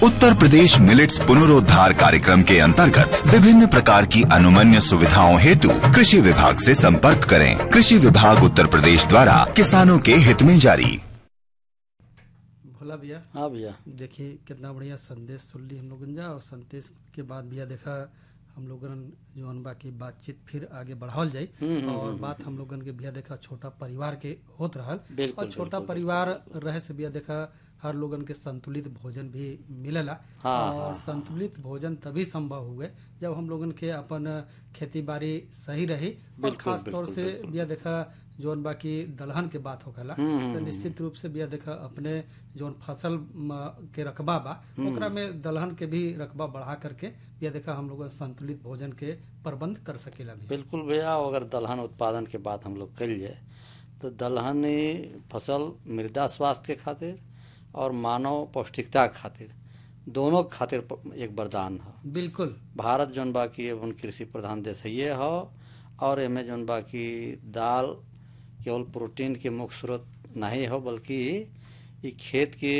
उत्तर प्रदेश millets पुनरोद्धार कार्यक्रम के अंतर्गत विभिन्न प्रकार की अनुमन्य सुविधाओं हेतु कृषि विभाग से संपर्क करें कृषि विभाग उत्तर प्रदेश द्वारा किसानों के हित में जारी भोला भैया हाँ भैया देखिए कितना बढ़िया संदेश सुन ली हम लोगन जा और संदेश के बाद भैया देखा हम लोगन जौन बाकी बातचीत फिर आगे बढ़ावल जाई और बात हम लोगन के भैया देखा छोटा परिवार के होत रहल बिल्कुल, और छोटा परिवार रहे से भैया देखा हर लोगन के संतुलित भोजन भी मिलेला हाँ, और संतुलित भोजन तभी संभव हुए जब हम लोगन के अपन खेती बाड़ी सही रही और बिल्कुल, खास तौर बिल्कुल, से बिल्कुल। भैया देखा जौन बाकी दलहन के बात होखेला तो निश्चित रूप से भैया देखा अपने जौन फसल म, के रकबा बा ओकरा में दलहन के भी रकबा बढ़ा करके भैया देखा हम लोग संतुलित भोजन के प्रबंध कर सकेला भी बिल्कुल भैया अगर दलहन उत्पादन के बात हम लोग कल जाए तो दलहनी फसल मृदा स्वास्थ्य के खातिर और मानव पौष्टिकता के खातिर दोनों के खातिर प- एक वरदान है बिल्कुल भारत जौन बा की अपन कृषि प्रधान देश है ये हो और एमे जौन बा की दाल केवल प्रोटीन के मुख्य स्रोत नहीं हो बल्कि ई खेत के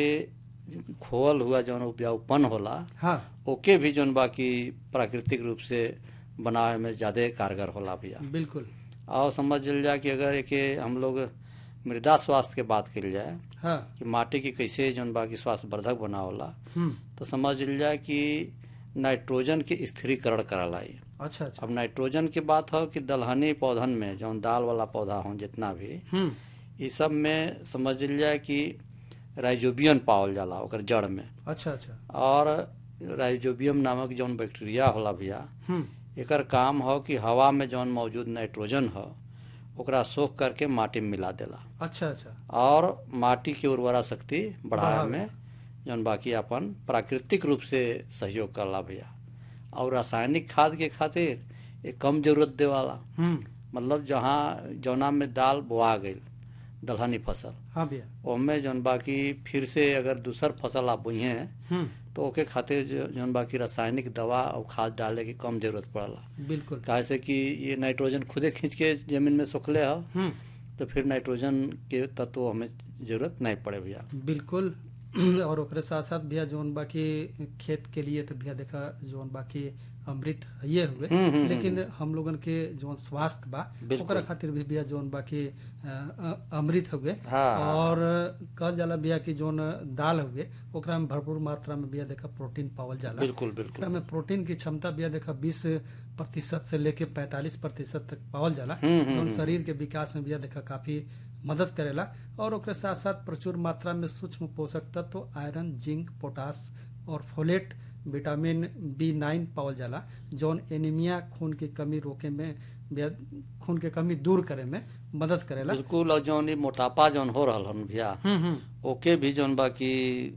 खोल हुआ जौन उपजाऊपन होला हाँ ओके भी जौन बा की प्राकृतिक रूप से बनावे में ज्यादा कारगर होला भैया बिल्कुल और समझ लिया जाए कि अगर एक हम लोग मृदा स्वास्थ्य के बात करी जाए हाँ कि माटी की कैसे जौन बा की स्वास्थ्य वर्धक बनावला हम्म तो समझ लिया जाए कि नाइट्रोजन के स्थिरीकरण कराला ये अच्छा अच्छा अब नाइट्रोजन की बात हो कि दलहनी पौधन में जौन दाल वाला पौधा हो जितना भी हम्म ये सब में समझ लिया जाए कि राइजोबियम पावल जाला ओकर जड़ में अच्छा अच्छा और राइजोबियम नामक जौन बैक्टीरिया होला भैया हम्म एकर काम हो कि हवा में जौन मौजूद नाइट्रोजन हो ओकरा सोख करके माटी में मिला देला अच्छा अच्छा और माटी की उर्वरा शक्ति बढ़ावे बढ़ावे। में जौन बाकी अपन प्राकृतिक रूप से सहयोग करला भैया और रासायनिक खाद के खातिर एक कम जरूरत देवाला हम्म मतलब जहाँ जौना में दाल बोआ गई दलहनी फसल हाँ भैया ओमे जौन बाकी फिर से अगर दूसर फसल आप बोइहे हम्म तो ओके खातिर जो- जौन बाकी रासायनिक दवा और खाद डाले की कम जरूरत पड़ला बिल्कुल काहे से कि ये नाइट्रोजन खुदे खींच के जमीन में सोखले हो हम्म तो फिर नाइट्रोजन के तत्व हमें जरूरत नहीं पड़े भैया बिल्कुल और ओकरे साथ साथ भैया जौन बाकी खेत के लिए तो भैया देखा जौन बाकी अमृत ये हुए हम्म, हम्म, लेकिन हम लोगन के जौन स्वास्थ्य बा बिल्कुल। ओकरा खातिर भी भैया जौन बाकी अ, अ, अमृत हुए हाँ। और कहल जाला भैया कि जौन दाल हुए ओकरा में भरपूर मात्रा में भैया देखा प्रोटीन पावल जाला बिल्कुल एकरा बिल्कुल में प्रोटीन की क्षमता भैया देखा बीस प्रतिशत से लेके पैंतालीस प्रतिशत तक पावल जाला हम्म, हम्म, जौन शरीर के विकास में भैया देखा काफी मदद करेला और ओकरे साथ साथ प्रचुर मात्रा में सूक्ष्म पोषक तत्व आयरन जिंक पोटास और फोलेट विटामिन बी नाइन पावल जाला जौन एनीमिया खून की कमी रोके में भैया खून के कमी दूर करे में मदद करेला बिल्कुल और जौन ये मोटापा जौन हो रहा हन भैया हम्म हम्म ओके भी जौन बाकी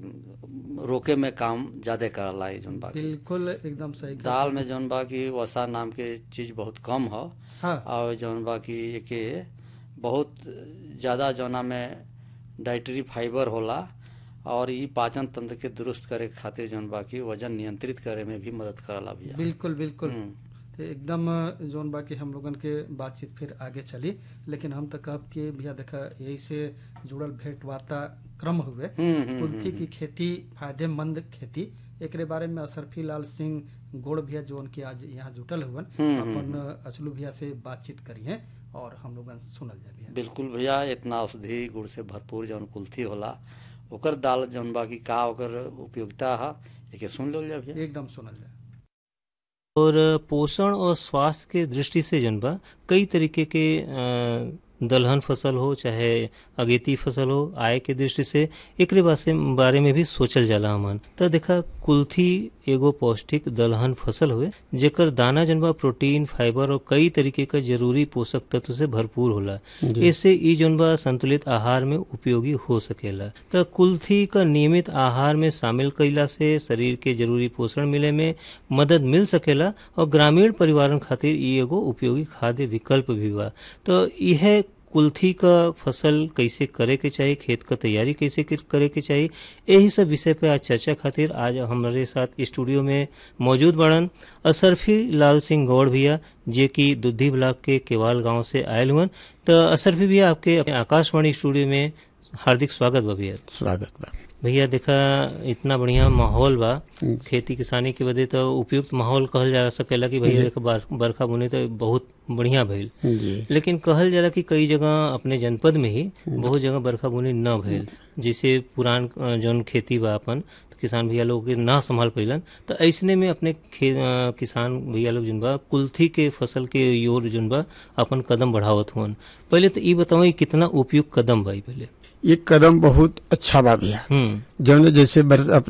रोके में काम ज्यादा करला ये जौन बाकी बिल्कुल एकदम सही कहा। दाल में जौन बाकी वसा नाम के चीज बहुत कम हो हाँ और जौन बाकी एके बहुत ज्यादा जौना में डाइटरी फाइबर होला और ई पाचन तंत्र के दुरुस्त करे के खातिर जौन बाकी वजन नियंत्रित करे में भी मदद करला भैया बिल्कुल बिल्कुल हम्म। तो एकदम जोन बाकी हम लोगन के बातचीत फिर आगे चली लेकिन हम तो कहब कि भैया देखा यही से जुड़ल भेंट वार्ता क्रम हुए हम्म, हम्म, कुल्थी की खेती फायदेमंद खेती एकरे बारे में असरफी लाल सिंह गोड़ भैया जोन की आज यहाँ जुटल हुवन हम्म, अपन अचलू भैया से बातचीत करिए और हम लोगन सुनल जाए भैया बिल्कुल भैया इतना औषधि गुण से भरपूर जौन कुल्थी होला ओकर दाल जौन बाकी का ओकर उपयोगिता है एके सुन लो भैया एकदम सुनल जाए और पोषण और स्वास्थ्य के दृष्टि से जन बा कई तरीके के अ, दलहन फसल हो चाहे अगेती फसल हो आय के दृष्टि से एकरे बासे बारे में भी सोचल जाला हमन त देखा कुल्थी एगो पौष्टिक दलहन फसल हुए जेकर दाना जनबा प्रोटीन फाइबर और कई तरीके का जरूरी पोषक तत्व से भरपूर होला इससे ई जनबा संतुलित आहार में उपयोगी हो सकेला त कुल्थी का नियमित आहार में शामिल कईला से शरीर के जरूरी पोषण मिले में मदद मिल सकेला और ग्रामीण परिवारन खातिर ई एगो उपयोगी खाद्य विकल्प भी बा तो यह कुल्थी का फसल कैसे करे के चाहिए खेत का तैयारी कैसे कर- करे के चाहिए यही सब विषय पे आज चर्चा खातिर आज हमारे साथ स्टूडियो में मौजूद बड़न असरफी लाल सिंह गौड़ भैया जे की दुद्धि ब्लॉक के केवाल गांव से आयल हुअन तो असरफी भैया आपके अपने आकाशवाणी स्टूडियो में हार्दिक स्वागत बा भैया स्वागत बा भैया देखा इतना बढ़िया माहौल बा खेती किसानी के बदे तो उपयुक्त माहौल कहल जा सकेला कि भैया देखा बार- बरखा बुनी तो बहुत बढ़िया भइल जी लेकिन कहल जाला कि कई जगह अपने जनपद में ही बहुत जगह बरखा बुनी न भइल जिसे पुरान अ, जौन खेती बा अपन तो किसान भैया लोग के ना संभाल पैलन तो ऐसने में अपने खे, अ, किसान भैया लोग जन बा कुल्थी के फसल के ओर जन बा अपन कदम बढ़ावत हुअन पहले तो ई बताओ ई कितना उपयुक्त कदम बा ई पहले ये कदम बहुत अच्छा बा भैया हम्म जौन जैसे बर,